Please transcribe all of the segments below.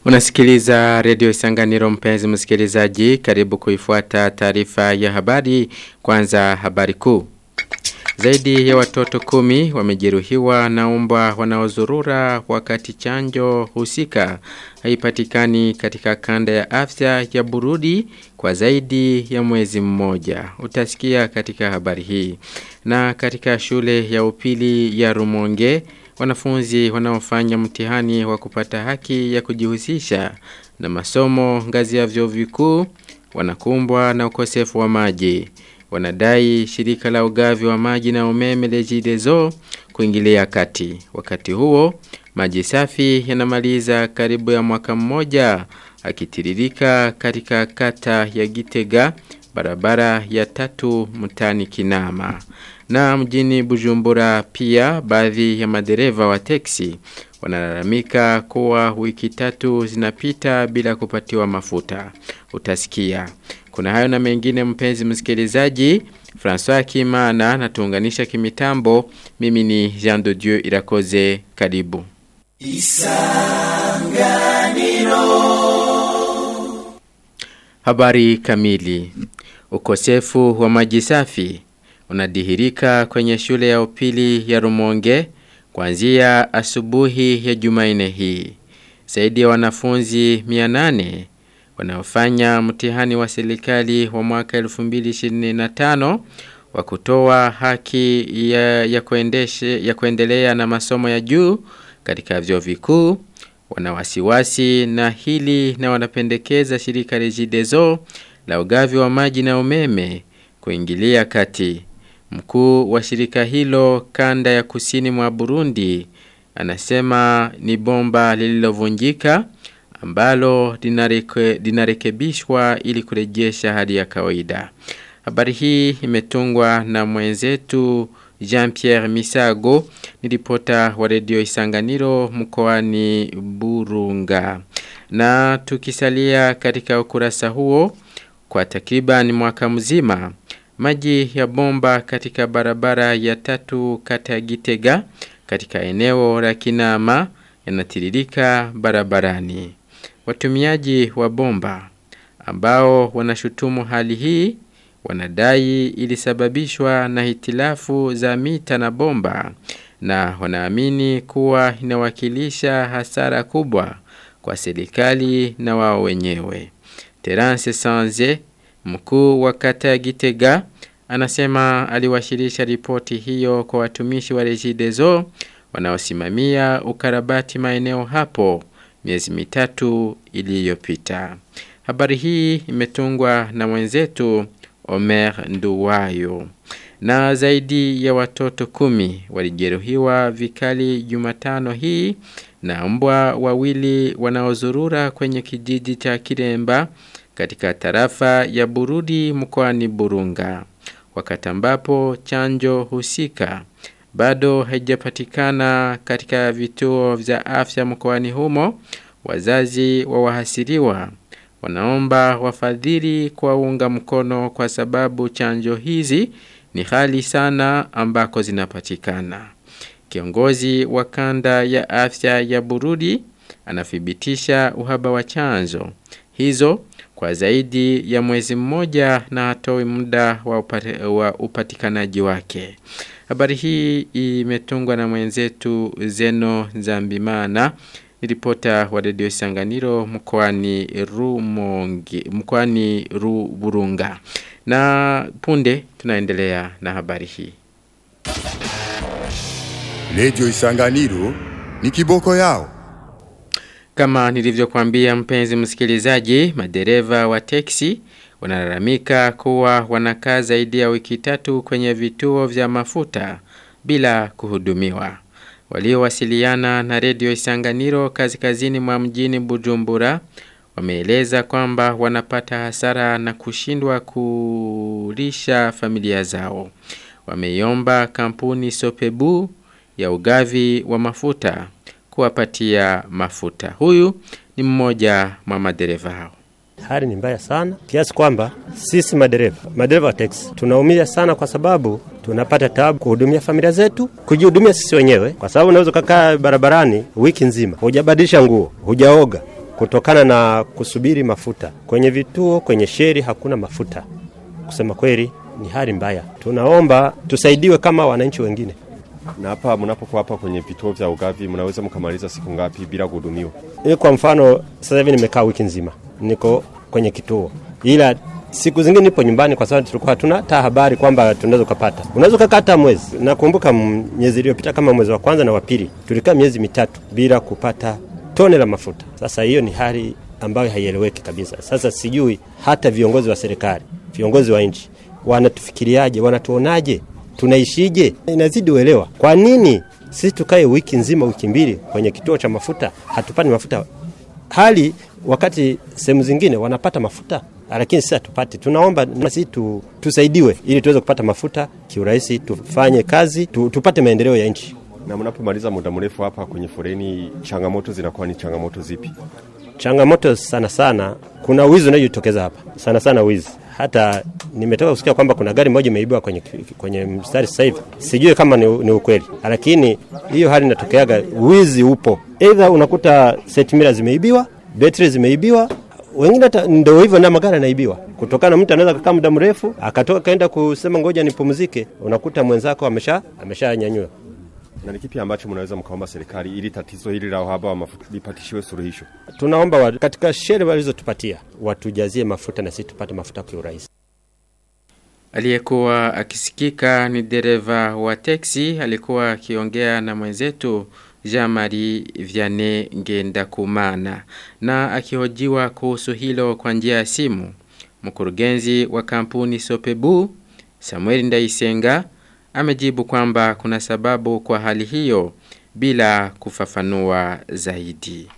Unasikiliza redio Isanganiro mpenzi msikilizaji, karibu kuifuata taarifa ya habari, kwanza habari kuu. Zaidi ya watoto kumi wamejeruhiwa na umbwa wanaozurura wakati chanjo husika haipatikani katika kanda ya afya ya Burudi kwa zaidi ya mwezi mmoja. Utasikia katika habari hii. Na katika shule ya upili ya Rumonge, wanafunzi wanaofanya mtihani wa kupata haki ya kujihusisha na masomo ngazi ya vyuo vikuu wanakumbwa na ukosefu wa maji. Wanadai shirika la ugavi wa maji na umeme Regideso kuingilia kati. Wakati huo, maji safi yanamaliza karibu ya mwaka mmoja akitiririka katika kata ya Gitega barabara ya tatu mtani Kinama. Na mjini Bujumbura pia baadhi ya madereva wa teksi wanalalamika kuwa wiki tatu zinapita bila kupatiwa mafuta. Utasikia. Kuna hayo na mengine mpenzi msikilizaji. François Kimana na tuunganisha kimitambo. Mimi ni Jean de Dieu Irakoze karibu. Isanganiro. Habari kamili. Ukosefu wa maji safi unadhihirika kwenye shule ya upili ya Rumonge kuanzia asubuhi ya Jumanne hii. Zaidi ya wanafunzi 800 wanaofanya mtihani wa serikali wa mwaka 2025 wa kutoa haki ya, ya, kuendeshe, ya kuendelea na masomo ya juu katika vyuo vikuu wanawasiwasi na hili na wanapendekeza shirika Regideso la ugavi wa maji na umeme kuingilia kati. Mkuu wa shirika hilo kanda ya kusini mwa Burundi anasema ni bomba lililovunjika ambalo linarekebishwa ili kurejesha hali ya kawaida. Habari hii imetungwa na mwenzetu Jean-Pierre Misago ni ripota wa redio Isanganiro mkoani Burunga. Na tukisalia katika ukurasa huo kwa takriban mwaka mzima maji ya bomba katika barabara ya tatu kata ya Gitega katika eneo la Kinama yanatiririka barabarani. Watumiaji wa bomba ambao wanashutumu hali hii wanadai ilisababishwa na hitilafu za mita na bomba na wanaamini kuwa inawakilisha hasara kubwa kwa serikali na wao wenyewe. Terence Sanze, mkuu wa kata ya Gitega, anasema aliwasilisha ripoti hiyo kwa watumishi wa Regideso wanaosimamia ukarabati maeneo hapo miezi mitatu iliyopita. Habari hii imetungwa na mwenzetu Omer Nduwayo. Na zaidi ya watoto kumi walijeruhiwa vikali Jumatano hii na mbwa wawili wanaozurura kwenye kijiji cha Kiremba katika tarafa ya Burudi mkoani Burunga. Wakati ambapo chanjo husika bado haijapatikana katika vituo vya afya mkoani humo, wazazi wa wahasiriwa wanaomba wafadhili kuwaunga mkono kwa sababu chanjo hizi ni hali sana ambako zinapatikana. Kiongozi wa kanda ya afya ya Burudi anathibitisha uhaba wa chanjo hizo kwa zaidi ya mwezi mmoja na hatoi muda wa, upati, wa upatikanaji wake. Habari hii imetungwa na mwenzetu Zeno Zambimana ripota wa redio Sanganiro mkoani Rumonge mkoani Ruburunga. Na punde tunaendelea na habari hii. Redio Isanganiro ni kiboko yao. Kama nilivyokuambia mpenzi msikilizaji, madereva wa teksi wanalalamika kuwa wanakaa zaidi ya wiki tatu kwenye vituo vya mafuta bila kuhudumiwa. Waliowasiliana na redio Isanganiro kaskazini mwa mjini Bujumbura wameeleza kwamba wanapata hasara na kushindwa kulisha familia zao. Wameiomba kampuni Sopebu ya ugavi wa mafuta kuwapatia mafuta. Huyu ni mmoja mwa madereva hao. Hali ni mbaya sana kiasi kwamba sisi madereva madereva wa teksi tunaumia sana, kwa sababu tunapata tabu kuhudumia familia zetu, kujihudumia sisi wenyewe, kwa sababu unaweza kukaa barabarani wiki nzima hujabadilisha nguo, hujaoga, kutokana na kusubiri mafuta kwenye vituo, kwenye sheri hakuna mafuta. Kusema kweli ni hali mbaya, tunaomba tusaidiwe kama wananchi wengine. Na hapa mnapokuwa hapa kwenye vituo vya ugavi, mnaweza mkamaliza siku ngapi bila kuhudumiwa? Ili kwa mfano, sasa hivi nimekaa wiki nzima niko kwenye kituo, ila siku zingine nipo nyumbani, kwa sababu tulikuwa hatuna hata habari kwamba tunaweza kupata. Unaweza kukaa hata mwezi. Nakumbuka miezi iliyopita kama mwezi wa kwanza na wa pili tulikaa miezi mitatu bila kupata tone la mafuta. Sasa hiyo ni hali ambayo haieleweki kabisa. Sasa sijui hata viongozi wa serikali, viongozi wa nchi wanatufikiriaje, wanatuonaje, tunaishije? Inazidi uelewa. Kwa nini sisi tukae wiki nzima, wiki mbili kwenye kituo cha mafuta hatupati mafuta, hali wakati sehemu zingine wanapata mafuta lakini sisi hatupati. Tunaomba nasi tu, tusaidiwe ili tuweze kupata mafuta kiurahisi, tufanye kazi tu, tupate maendeleo ya nchi. Na mnapomaliza muda mrefu hapa kwenye foreni, changamoto zinakuwa ni changamoto zipi? Changamoto sana sana, kuna wizi unajitokeza hapa sana sana, wizi hata nimetoka kusikia kwamba kuna gari moja imeibiwa kwenye, kwenye mstari sasa hivi. Sijui kama ni, ni ukweli, lakini hiyo hali inatokeaga, wizi upo. Aidha unakuta setmira zimeibiwa, betri zimeibiwa, wengine hata ndio hivyo, na magari yanaibiwa kutokana, mtu anaweza kukaa muda mrefu akatoka kaenda kusema ngoja nipumzike, unakuta mwenzako amesha ameshanyanyua. Na ni kipi ambacho mnaweza mkaomba serikali ili tatizo hili la uhaba wa mafuta lipatishiwe suluhisho? Tunaomba wa, katika shere walizotupatia watujazie mafuta na sisi tupate mafuta kwa urahisi. Aliyekuwa akisikika ni dereva wa teksi, alikuwa akiongea na mwenzetu Jean-Marie Vianney Ngendakumana na akihojiwa kuhusu hilo kwa njia ya simu. Mkurugenzi wa kampuni Sopebu Samuel Ndaisenga amejibu kwamba kuna sababu kwa hali hiyo bila kufafanua zaidi.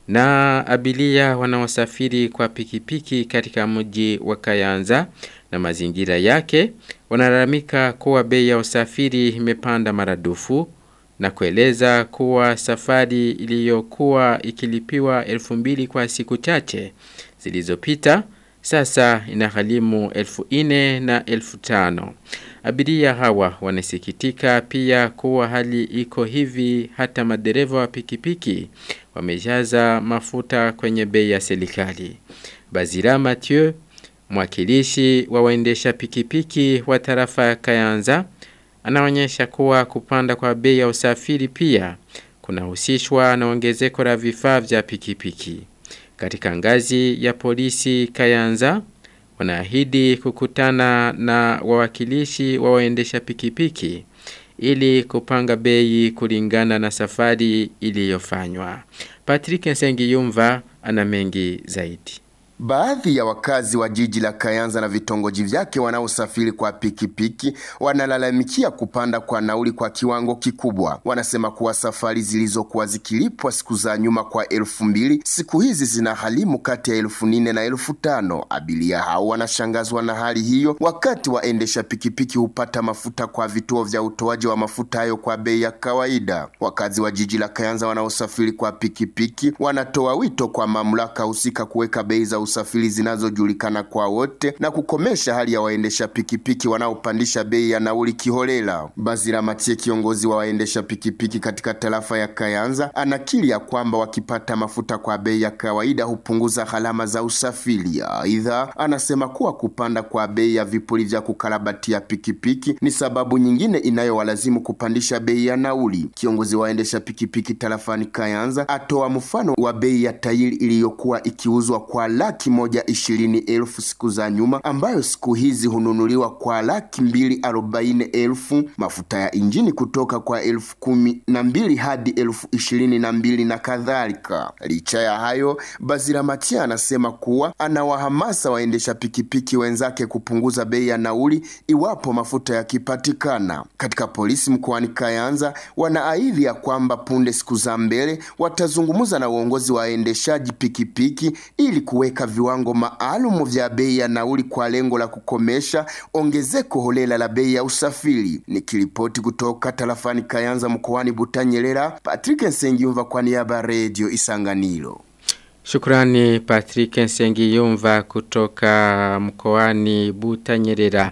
Na abilia wanaosafiri kwa pikipiki katika mji wa Kayanza na mazingira yake wanalalamika kuwa bei ya usafiri imepanda maradufu na kueleza kuwa safari iliyokuwa ikilipiwa elfu mbili kwa siku chache zilizopita sasa inaghalimu elfu ine na elfu tano. Abiria hawa wanasikitika pia kuwa hali iko hivi hata madereva wa pikipiki wamejaza mafuta kwenye bei ya serikali. Bazira Mathieu, mwakilishi wa waendesha pikipiki wa tarafa ya Kayanza, anaonyesha kuwa kupanda kwa bei ya usafiri pia kunahusishwa na ongezeko la vifaa vya pikipiki. Katika ngazi ya polisi Kayanza wanaahidi kukutana na wawakilishi wa waendesha pikipiki ili kupanga bei kulingana na safari iliyofanywa. Patrick Nsengiyumva ana mengi zaidi. Baadhi ya wakazi wa jiji la Kayanza na vitongoji vyake wanaosafiri kwa pikipiki wanalalamikia kupanda kwa nauli kwa kiwango kikubwa. Wanasema kuwa safari zilizokuwa zikilipwa siku za nyuma kwa elfu mbili siku hizi zina halimu kati ya elfu nne na elfu tano. Abiria hao wanashangazwa na hali hiyo, wakati waendesha pikipiki hupata mafuta kwa vituo vya utoaji wa mafuta hayo kwa bei ya kawaida. Wakazi wa jiji la Kayanza wanaosafiri kwa pikipiki wanatoa wito kwa mamlaka husika kuweka bei za usafiri zinazojulikana kwa wote na kukomesha hali ya waendesha pikipiki wanaopandisha bei ya nauli kiholela. Bazira Matie, kiongozi wa waendesha pikipiki katika tarafa ya Kayanza, anakiri ya kwamba wakipata mafuta kwa bei ya kawaida hupunguza gharama za usafiri. Aidha, anasema kuwa kupanda kwa bei ya vipuri vya kukarabatia pikipiki ni sababu nyingine inayowalazimu kupandisha bei ya nauli. Kiongozi wa waendesha pikipiki tarafani Kayanza atoa mfano wa bei ya tairi iliyokuwa ikiuzwa kwa laki moja ishirini elfu siku za nyuma ambayo siku hizi hununuliwa kwa laki mbili arobaini elfu mafuta ya injini kutoka kwa elfu kumi na mbili hadi elfu ishirini na mbili na kadhalika. Licha ya hayo, Bazira Matia anasema kuwa anawahamasa waendesha pikipiki wenzake kupunguza bei ya nauli iwapo mafuta yakipatikana. Katika polisi mkoani Kayanza wanaahidi ya kwamba punde siku za mbele watazungumza na uongozi wa waendeshaji pikipiki ili kuweka viwango maalum vya bei ya nauli kwa lengo la kukomesha ongezeko holela la bei ya usafiri. Nikiripoti kutoka tarafani Kayanza mkoani Butanyerera, Patrick Nsengiyumva kwa niaba ya Radio Isanganiro. Shukrani Patrick Nsengiyumva kutoka mkoani Butanyerera.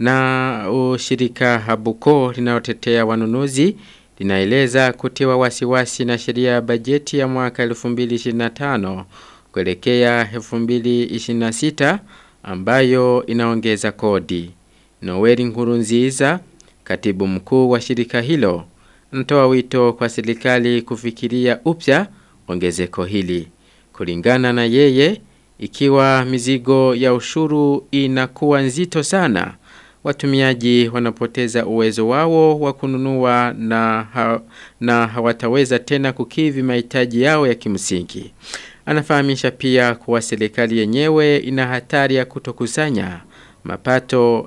Na ushirika Habuko linalotetea wanunuzi linaeleza kutiwa wasiwasi na sheria ya bajeti ya mwaka 2025 kuelekea 2026 ambayo inaongeza kodi. Noeli Nkurunziza, katibu mkuu wa shirika hilo, anatoa wito kwa serikali kufikiria upya ongezeko hili. Kulingana na yeye, ikiwa mizigo ya ushuru inakuwa nzito sana, watumiaji wanapoteza uwezo wao wa kununua na, ha, na hawataweza tena kukivi mahitaji yao ya kimsingi. Anafahamisha pia kuwa serikali yenyewe ina hatari ya kutokusanya mapato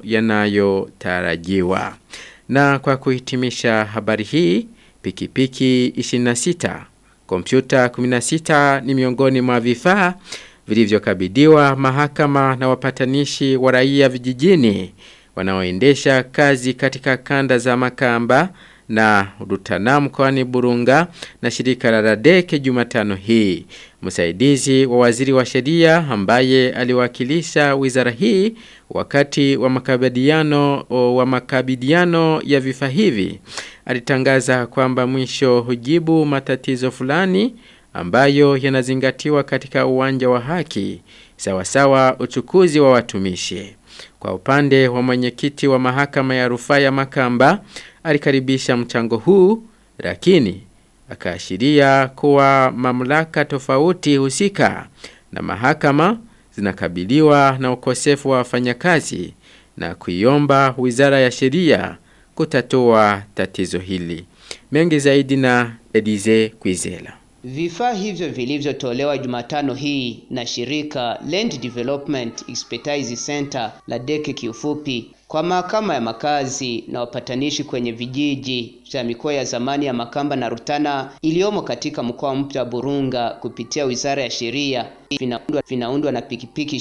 yanayotarajiwa. Na kwa kuhitimisha habari hii, pikipiki 26, kompyuta 16 ni miongoni mwa vifaa vilivyokabidhiwa mahakama na wapatanishi wa raia vijijini wanaoendesha kazi katika kanda za Makamba na Rutana mkoani Burunga na shirika la Radeke Jumatano hii. Msaidizi wa waziri wa sheria ambaye aliwakilisha wizara hii wakati wa makabidhiano wa makabidhiano ya vifaa hivi alitangaza kwamba mwisho hujibu matatizo fulani ambayo yanazingatiwa katika uwanja wa haki sawasawa uchukuzi wa watumishi. Kwa upande wa mwenyekiti wa mahakama ya rufaa ya Makamba alikaribisha mchango huu lakini akaashiria kuwa mamlaka tofauti husika na mahakama zinakabiliwa na ukosefu wa wafanyakazi na kuiomba Wizara ya Sheria kutatua tatizo hili. Mengi zaidi na Edize Kwizela. Vifaa hivyo vilivyotolewa Jumatano hii na shirika Land Development Expertise Center la deke kiufupi kwa mahakama ya makazi na wapatanishi kwenye vijiji vya mikoa ya zamani ya Makamba na Rutana iliyomo katika mkoa mpya wa Burunga kupitia Wizara ya Sheria vinaundwa, vinaundwa na pikipiki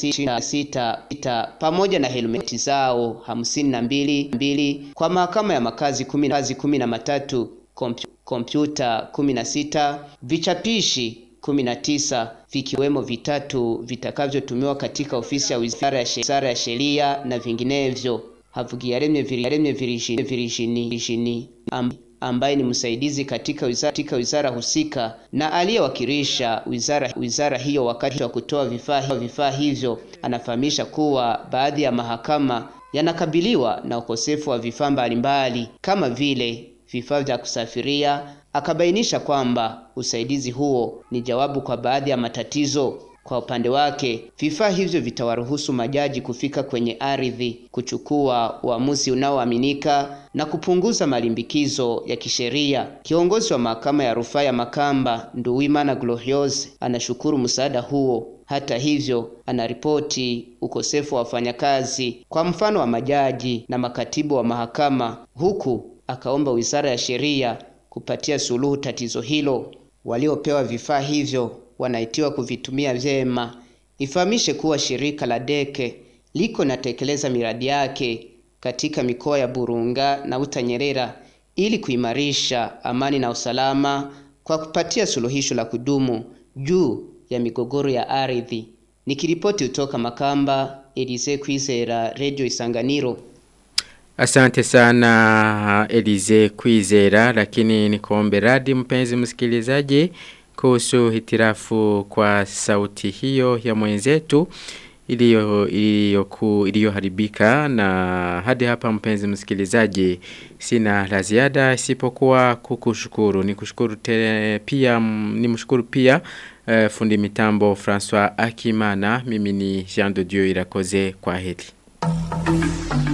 26 pamoja na helmeti zao hamsini na mbili mbili kwa mahakama ya makazi kumi, kazi kumi na matatu kompyuta 16 vichapishi 19 vikiwemo vitatu vitakavyotumiwa katika ofisi ya Wizara ya Wizara ya Sheria na vinginevyo. Havugiyaremye Viraremye Virishini ambaye ni msaidizi katika wizara, katika wizara husika na aliyewakilisha wizara, wizara hiyo wakati wa kutoa vifaa vifaa hivyo, anafahamisha kuwa baadhi ya mahakama yanakabiliwa na ukosefu wa vifaa mbalimbali kama vile vifaa vya kusafiria. Akabainisha kwamba usaidizi huo ni jawabu kwa baadhi ya matatizo. Kwa upande wake, vifaa hivyo vitawaruhusu majaji kufika kwenye ardhi, kuchukua uamuzi unaoaminika na kupunguza malimbikizo ya kisheria. Kiongozi wa mahakama ya rufaa ya Makamba, Nduwimana Gloriose, anashukuru msaada huo. Hata hivyo, anaripoti ukosefu wa wafanyakazi, kwa mfano wa majaji na makatibu wa mahakama, huku akaomba Wizara ya Sheria kupatia suluhu tatizo hilo. Waliopewa vifaa hivyo wanaitiwa kuvitumia vyema. Ifahamishe kuwa shirika la Deke liko natekeleza miradi yake katika mikoa ya Burunga na Utanyerera ili kuimarisha amani na usalama kwa kupatia suluhisho la kudumu juu ya migogoro ya ardhi. Nikiripoti kutoka Makamba, Elise Kwizera, Radio Isanganiro. Asante sana Elize Kwizera lakini nikuombe radi mpenzi msikilizaji kuhusu hitirafu kwa sauti hiyo ya mwenzetu iliyo iliyoku iliyoharibika na hadi hapa mpenzi msikilizaji sina la ziada isipokuwa kukushukuru nikushukuru te, pia nimshukuru pia uh, fundi mitambo François Akimana mimi ni Jean de Dieu Irakoze kwa heri